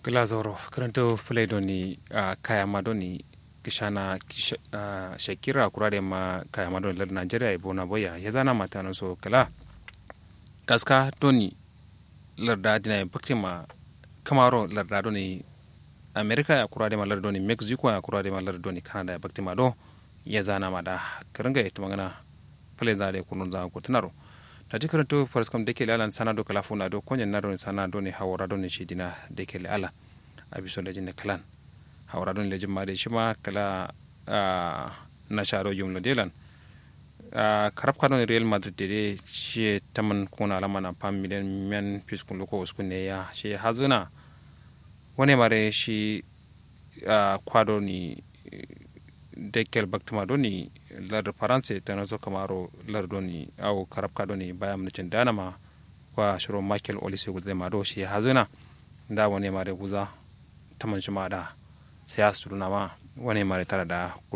glazoro karanto play doni uh, kaya madoni kishana kisha, uh, shakira kurade ma kaya madoni lar nigeria e bona boya ya zana mata no so kala kaska doni larda dina bakti ma kamaro larda doni america ya kurade ma lar doni mexico ya kurade ma lar doni canada ya bakti ma do ya zana ma da karanga ita magana play da de kunun za ko tunaro ta ji karanto faras kam deke alan sana do kala funa do konyen na do sana do ni hawara do ni shidina deke ala abiso da jinne kalan hawara do ni lejin ma de shima kala na sharo yum delan karab kano real madrid de shi taman kuna alama na pam milen men piskun loko uskun ne ya shi hazuna wani mare shi kwado ni dekel baktuma do ni lar faransa ta nazo kamaro lar do ni au karabka do ni bayan mucin danama kwa shiro michael olise gudde ma do shi hazuna da wani mare guza taman shi ma da sai asuru na ma wani mare tara da